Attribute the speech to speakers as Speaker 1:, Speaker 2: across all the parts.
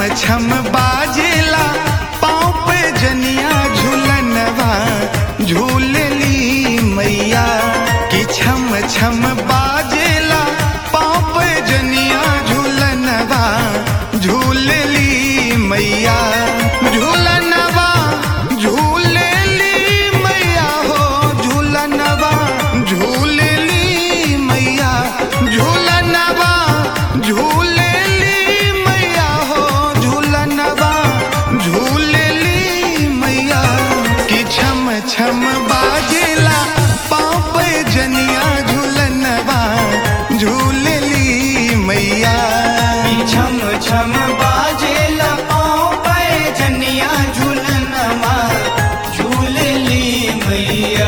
Speaker 1: छम बाजेला पाँव पे जनिया झूलनवा झूलली मैया कि छम छम बाजेला पाँव पे जनिया झूलनवा झूलली मैया झूलनवा झूलली मैया हो झूलनवा झूलली मैया झूलनवा झूलली मैया हो झूलनवा झूलली मैया कि छम छम बाजेला पाँव पे जनिया झूलनवा झूलली मैया
Speaker 2: छम छम बाजेला पाँव पे जनिया झूलनमा झूलली मैया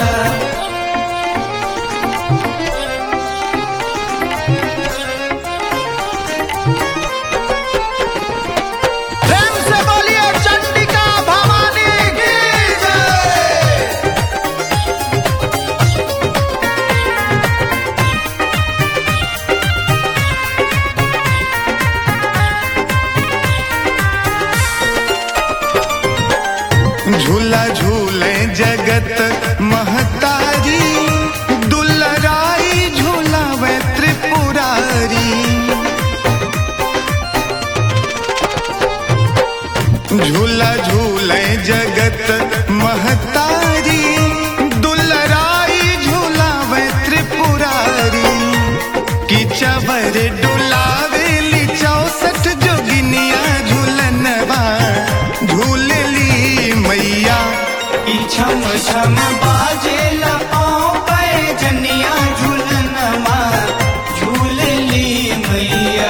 Speaker 1: प्रेम से बोलिए चंडिका भवानी की जय झूला झूले जगत महतारी दुलराई झूलावे त्रिपुरारी झूला झूले जगत महतारी दुलराई झूलावे त्रिपुरारी कि चवर डुलावेली चौसठ जोगिनिया झूलनवा झूलली मैया
Speaker 2: ई छम छम बाजेला पाँव पे जनिया झूलनमा झूलली मैया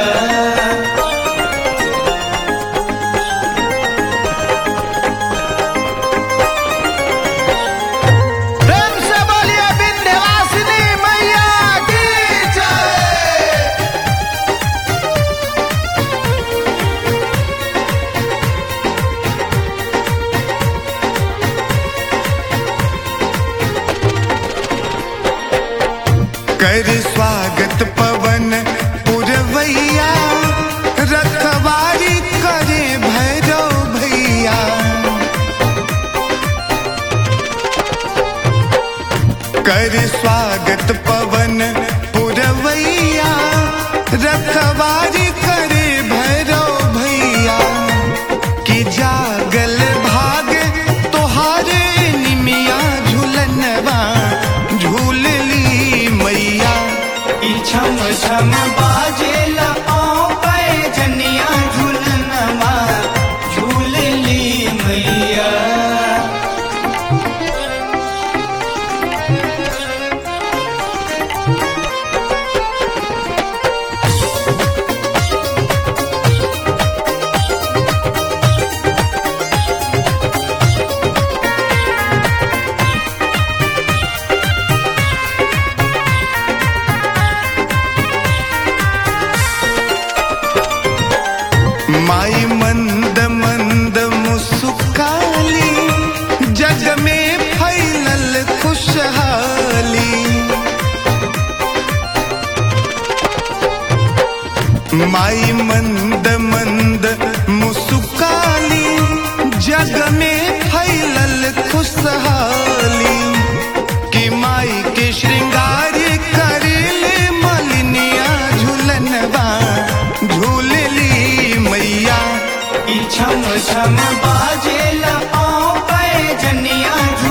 Speaker 1: प्रेम से बोलिए विंध्यवासिनी मैया की जय कर स्वागत पवन पुरवैया रखवारी करे भैरव भैया कर स्वागत पवन पुरवैया रखवारी करे भैरव भैया कि जागल भाग तोहारे निमिया झूलनवा झूलली मैया
Speaker 2: ई छम छम बाजेला पाँव पे जनिया झूलनमा झूलली मैया
Speaker 1: माई मंद मंद मुस्काली जग में फैलल खुशहाली माई मंद मंद मुस्काली जग में फैलल खुशहाली कि माई के श्रृंगार करेले मलिनिया झूलनवा झूलली मैया
Speaker 2: ई छम छम बाजेला पाँव पे जनिया